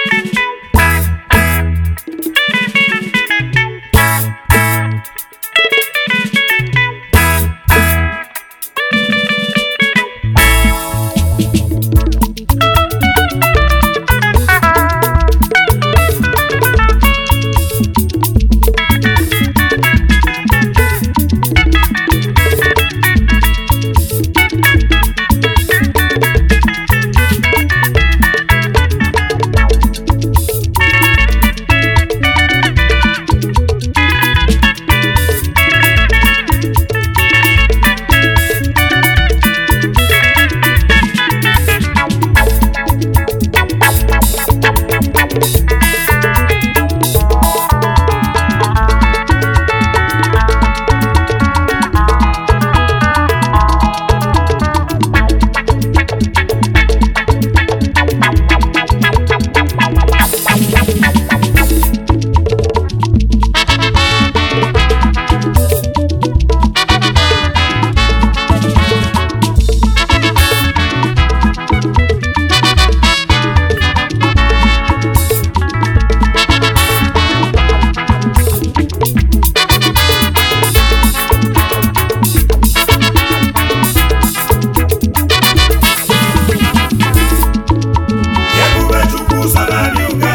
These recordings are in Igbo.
Ebube Chukwu salari ụga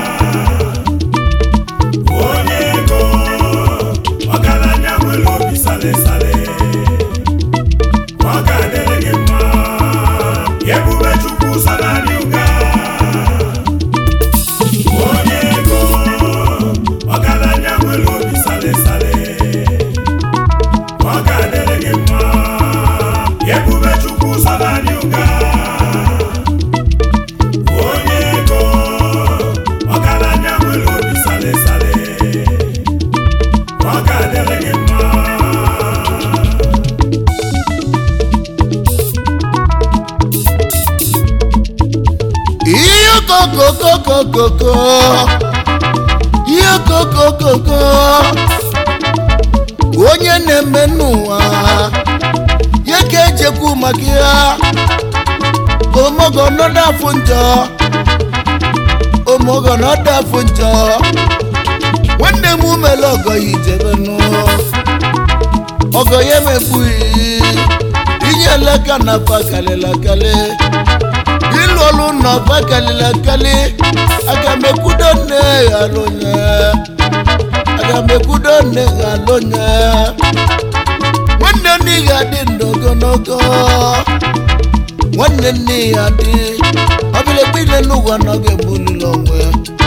onye ego ọgaranya nwere obi sale sale ọ ga-adịrị gị mma Ebube Chukwu salari ụga onye ego ọgaranya nwere obi sale sale ọ ga-adịrị gị mma Ebube Chukwu salari ụga onye ego ọgaranya nwere obi sale sale ọ ga-adịrị gị mma ihe kokokokokoko ihe kokokoko onye na-eme n'ụwa ya ka ejekwu maka ya omogo nọdụ afụ njọ omogo nọdụ afụ njọ nwanne m umele ọgọ ya ijebenu ọgọ ya emekpughị inye eleka na fa kalịla kalị ịlụ ọlụ nọ fa kalịla kalị aga m ekwudo nne ya alụnye aga m ekwudo nne ya alụnye nwanne nne ya dị ndụ ogologo nwanne nne ya dị ọbịlekpe ile n'ụwa nọ ga-egbulili onwe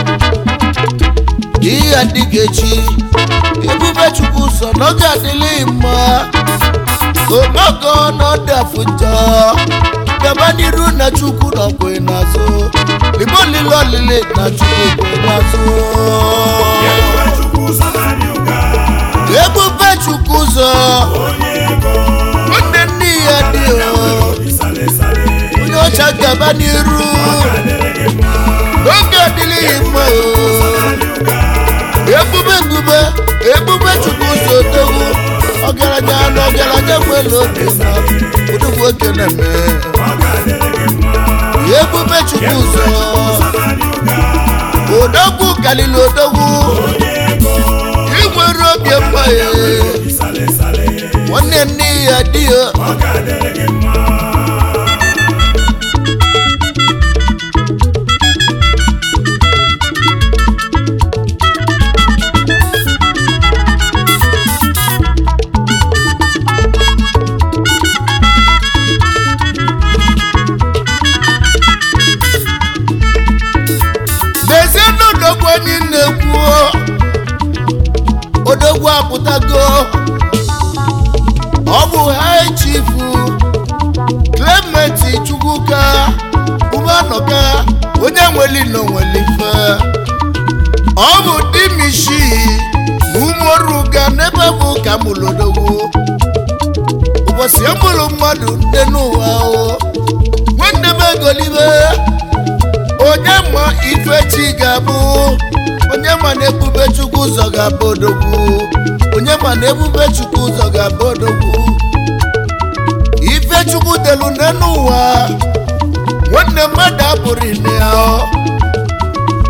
ihe adịghị echi ebube chukwu sọ n'oge adịghị mma ogogo n'ọdị afụ njọ gaba n'iru na chukwu nọkwe n'azụ libe olile olile na chukwu kwe n'azụ Ebube Chukwu salari ụga ebube chukwu ụzọ onye ego nwanne nne ya dị o obi sale sale onye ọcha gaba n'iru ga-adịrị gị mma n'oge adịghị mma o ebube ebube ebube chukwu ụzọ odogwu ọgaranya na ọgaranya nwere obi na odogwu oke na-eme ọ ga-adịrị gị mma ebube chukwu ụzọ odogwu kalili odogwu onye ego inwere obi mma ya obi sale sale nwanne nne ya dị ya ọ ga-adịrị gị mma dezie n'odogwu onye na-ekwu odogwu apụtago ọ bụ high chief clement chukwuka umeanọka onye nweli na onwelife ọ bụ dimishi na umoruga n'ebe bụ ka mụrụ odogwu ụbọchị emụrụ mmadụ nne n'ụwa o nwanne m egolibe onye ma ife chi ga-abụ onye ma na ebube chukwu ụzọ ga-abụ odogwu onye ma na ebube chukwu ụzọ ga-abụ odogwu ife chukwu delu n'elu ụwa nwanne mmadụ abụrụ ine ya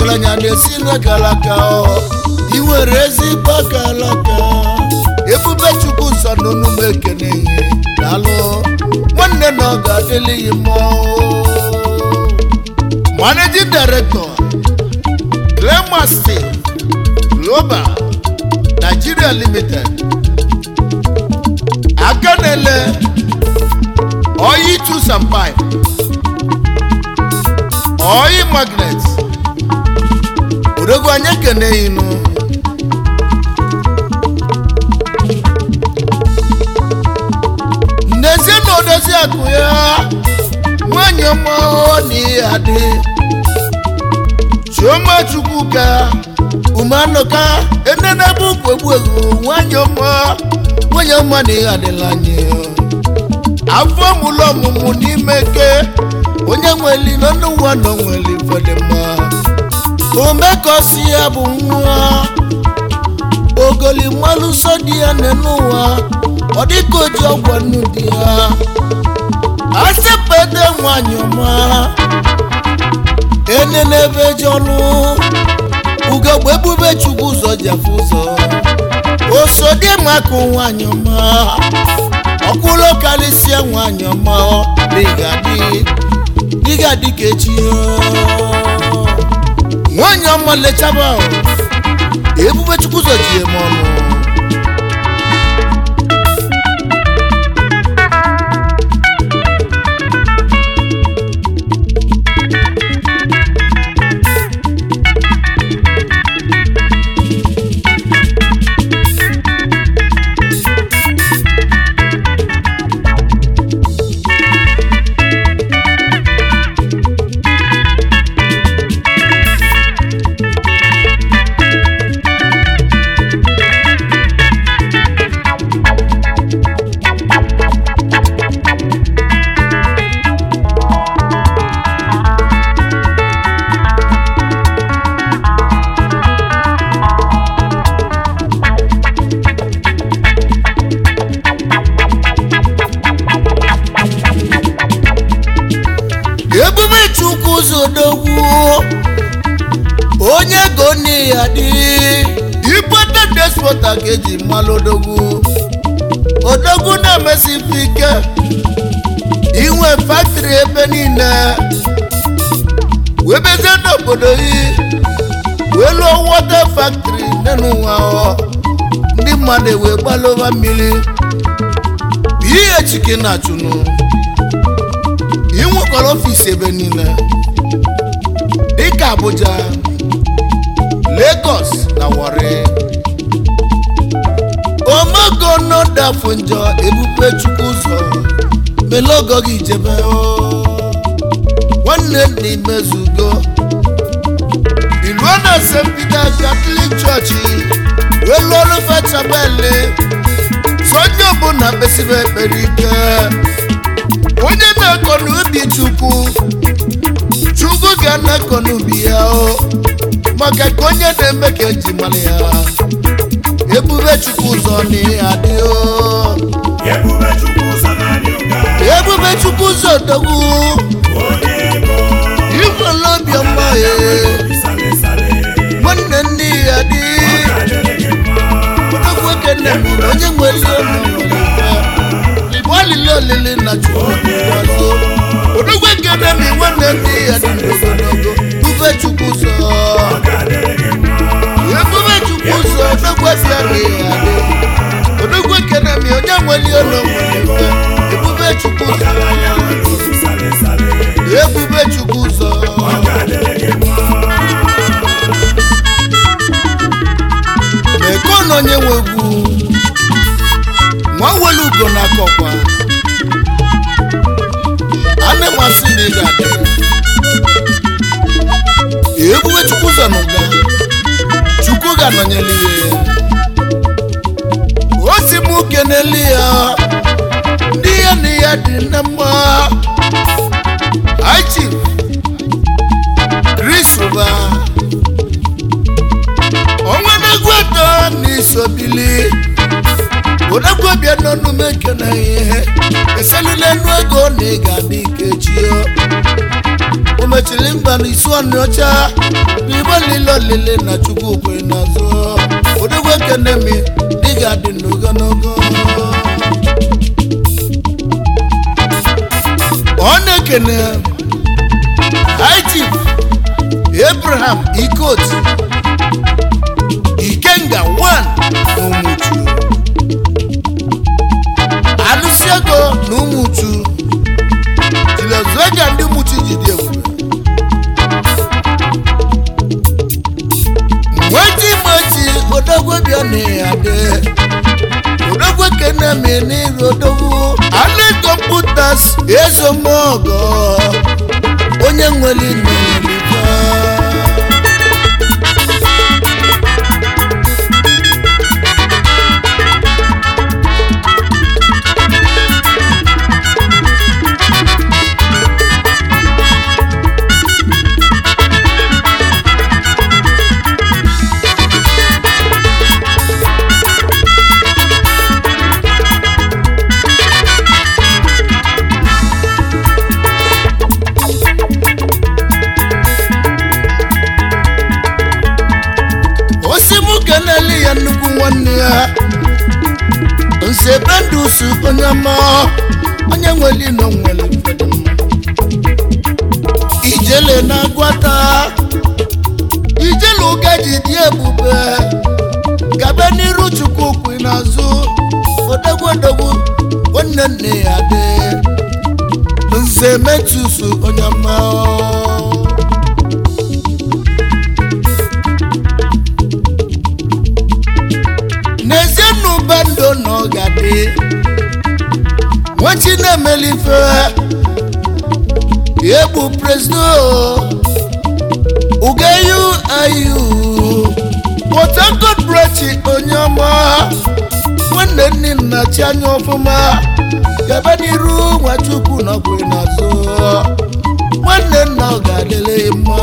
ọgaranya na-esi n'akalaka ị nwere ezigbo akalaka ebube chukwu sọ n'onume ekene ihe daalụ nwanne na ọ ga-adịlịghị mma managing director Glamour Steel Global Nigeria Limited aka na-ele oyi tools and pipe oyi magnet odogwu anyị ekene inu n'ezie na odozi akụ ya nwanyị ọma na ihe adị chioma chukwuka umeanụka enenebe ukwu egbu egbu nwanyị ọma nwanyị ọma na ihe adịla anyị afọ mụlụ ọmụmụ n'ime ke onye nweli n'ọnụ ụwa nọ nweli fọdụma omekosi ya bụ nwa ogoli mmalụ nsọ dị ya n'ụwa ọ dịka oji ọgwọ nnu dị ya asepede nwanyị ọma enene ebe ji ọnụ ugogbe ebube chukwu ụzọ jefu ụzọ osodimaka nwanyị ọma ọkwụlụ karịsịa nwanyị ọma dịgadị dịgadị ka echi nwanyị ọma lechaba ebube chukwu ụzọ ji eme ọnụ ebube chukwu ụzọ odogwu onye go ya dị igbota despota ka eji mmalụ odogwu odogwu na-emesifu ike inwe faktịrị ebe niile wee bezie n'obodo yi wee lụọ wọta faktịrị n'ụwa ndị mmadụ wee gbalụba mmiri ihe chike na-achụnụ ị nwekwara ọfịs ebe niile dịka abuja lagos na warri omogo nọdafụ njọ ebube chukwu ụzọ melogo gị jebe nwanne nna imezugo iluo na st peter catholic chọọchị wee lụọ ọrụ fechabeli sonye ọbụla kpesibe ekpere ike onye na-akọ n'ubi chukwu chukwu ga na-akọ n'ubi ya o maka ka onye na-eme ka eji mara ya ebube chukwu ụzọ na adị o ebube chukwu ụzọ na-adị ụka ebube chukwu ụzọ dogwu onye ego ikwela obiọma ya sale sale nwanne ndị ya dị ọ ga-adịrị gị mma odogwu ekene m na onye nwere ọnụ nwere ife igbo olili olili na chukwu dị ọzọ odogwu ekene m nwanne ndị ya dị ogologo bube chukwu ụzọ ọ ga-adịrị gị mma ebube chukwu ụzọ odogwu efiara ya dị odogwu ekene m onye nwere ọnụ nwere ife ebube chukwu ụzọ ọgaranya nwere obi sale sale ebube chukwu ụzọ ọ ga-adịrị gị mma eko na onye nwe egwu nwa welu ugo na akọkwa ana masị na ị ga-adị ebube chukwu ụzọ na ụga chukwu ga-anọnyere ihe o si m kenele ya ndị ya na ya dị na mma aichi risuba ọnwa na-egwu eto n'isobili odekwebia n'ọnụ m ekene ihe eselile enu ego na ị ga-adị ike chio mechiri mgba na isi ọnụ ọcha n'igbe niile olile na chukwu kwe n'azụ odogwu ekene mi dị ga-adị n'ogologo ọ na-ekene high chief abraham ikot ikenga 1 n'ụmụchu alụsi ego na ụmụchu jilezuega ndị ụmụchu ji dị ebube nweti nweti odogwu bịa na ade odogwu kene mi n'iru odogwu ale kọmputas ezomogo onye nwere nnelifa osimu keneli ya nnukwu nwanne ya nsebendusu onye ọma onye nwere ino nwere mfede mma ijele na-agwata ijele ụga ji dị ebube gabe n'iru chukwu kwu n'azụ odogwu odogwu nwanne nne ya dị nze metusu onye ọma n'ezie n'ụba ndụ na ọ ga-adị nwachi na-emelife egbu prezdo ugeyu ayu port harcourt brachi onye ọma nwanne nne nna chi anya ọfụma gaba n'iru nwachukwu na ọkwụ n'azụ nwanne nna ọ ga-adịle mma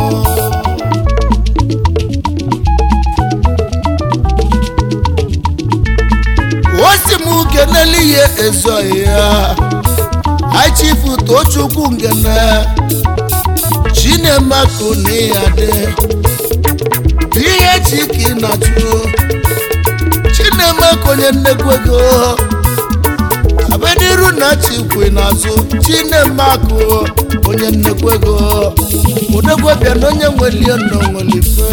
osi m kenele ihe ezoghị ya aichifu tochukwu ngene chinemako na ya dị ihe chiki na chụ chinemako onye nnekwu ego abeniru na chikwe n'azụ chinemako onye nnekwu ego odegwebịa na onye nwelie nọ nwelife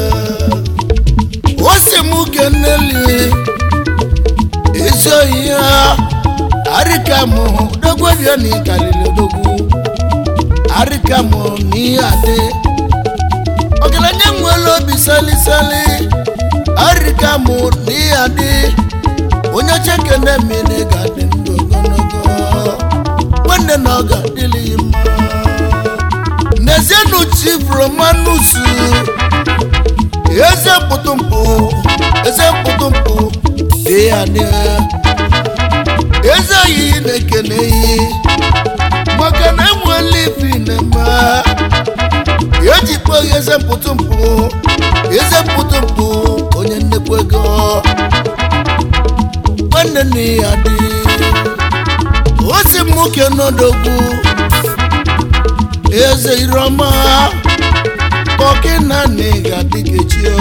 osi m keneli ezoghị ya arịkamụ dogwebịa na ịkalili odogwu arịkamụ na ihe adị ọgaranya nwere obi salisali arịkamụ na ihe adị onye chekene mmiri ga-adị ndụ ogologo nwanne na ọ ga-adịlị ya mma n'ezienụ chief romanus eze mpụtụmpụ eze mpụtụmpụ dị ya dị eze oyi na-ekene iyi maka na enwela ifi na-eme ejikpo eze mpụtụmpụ eze mpụtụmpụ onye nnekwu ego nwanne nne ya dị osi m nwoke n'odogwu eze iroma kọkịna na ịga dịgechi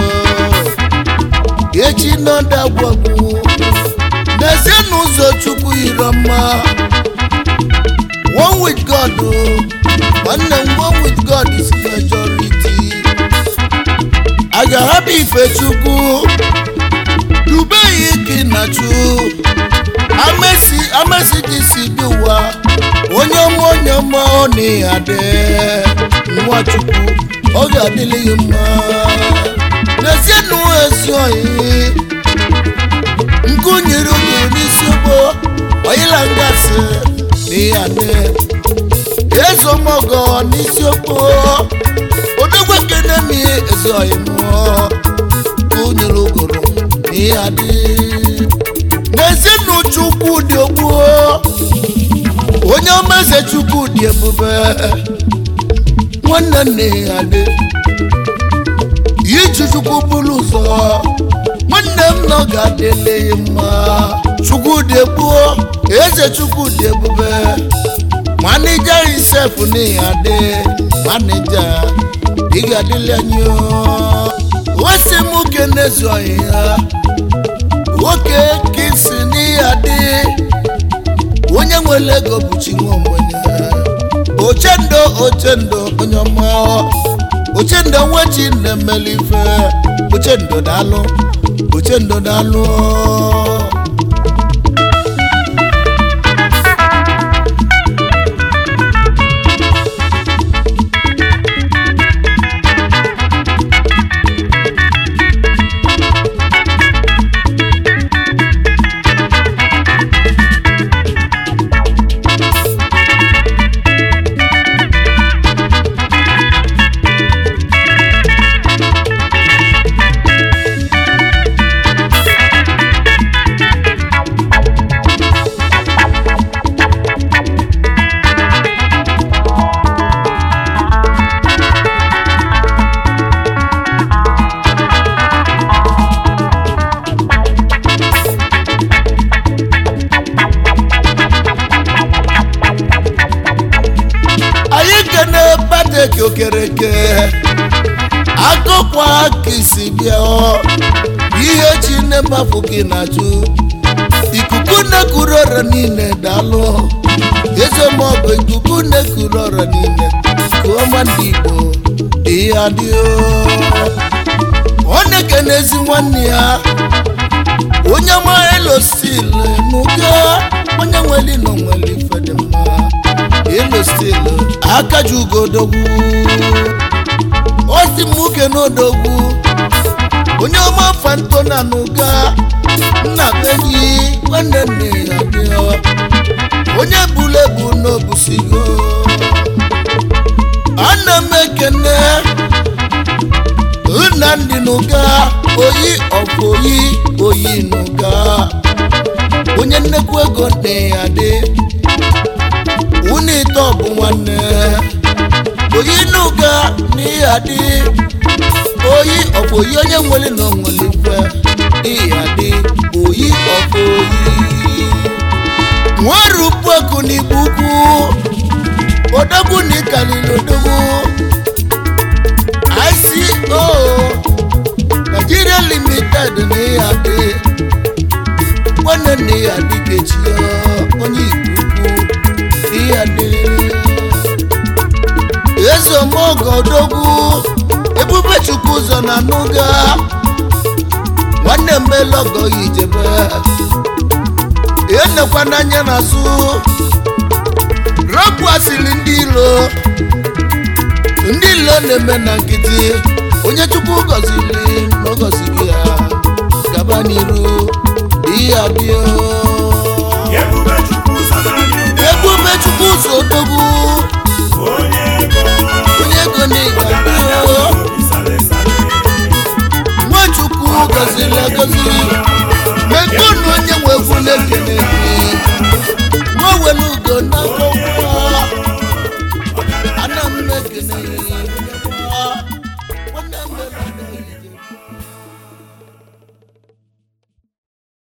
echi nọdagwagwu n'ezie n'ụzọ chukwu iroma one with god o nwanne m one with god is majority a ga-ahapụ ife chukwu dubeghị ike na chu amesi amesi gị si dị ụwa onye ọma onye ọma ọ na-adị nwa chukwu ọ ga-adịlị gị mma n'ezie na ezi oyi nkụ nyere oge n'isi ugbo oyila ngasị na ihe adị ezomogo n'isi okpo odogwe kenemi ezi oyi mụọ nkụ nyere ogoro na ihe adị n'ezie na chukwu dị ogbu onye ọma eze chukwu dị ebube nwanne nne ya dị iji chukwu bụrụ ụzọ nwanne m nọ ga-adịle ya mma chukwu dị egbuo eze chukwu dị ebube manija isef na ya dị manija ị ga-adịli anyị wesị m ke na-ezu anyị ya nwoke ka isi n'ihe adị onye nwere ego bụ chi nwe ogbenye ochendo ochendo onye ọma ochendo nwechi na-emeli ife ochendo daalụ ochendo daalụ anyị kene badeki okereke akọkwa ka isi bịa ọ, ihe chi na-emafụ gị na-ajụ ikuku na-ekuru ọra niile daalụ ezemọbụ ikuku na-ekuru ọra niile kụọma ndị igbo ihe adịo ọ na-ekene ezi nwanne ya onye ma elostil n'ụga onye nwere nọ nwere ife dị mma elostil aka ji ugodogwu osi m uke n'odogwu onye ọma fanto na n'ụga nna beghị nwanne nne ya bịa onye bulu ebu n'obusigo ana m ekene nnamdị n'ụga oyi ọfụ oyi oyi n'ụga onye nnekwu ego nne ya dị unu ite ọbụ nwanne oyi n'ụga n'ihe adị oyi ọfụ oyi onye nwere na onwere ife n'ihe adị oyi ọfụ oyi nwarupuoku n'igbo ukwu odogwu na ịkalili odogwu ICO Nigeria Limited na ihe adị nwanne nne ya adị kechi onye igbo ukwu ihe adị eze omeogo odogwu ebube chukwu ụzọ na n'ụga nwanne mmelogo ya ijebe enekwa n'anya n'azụ rapụ asịrị ndị ilo ndị ilo na-eme na nkịtị onye chukwu gọziri na ọ gọziri ya gaba n'iru ihe adịo Ebube Chukwu ụzọ na-adị ụka. ebube chukwu ụzọ odogwu Onye ego. onye ego na ịga Ọgaranya adịo obi sale sale. nwachukwu gọziri agọzi mekonu onye nwe egwu na-ekene gị nwewere ugo n'akọkọ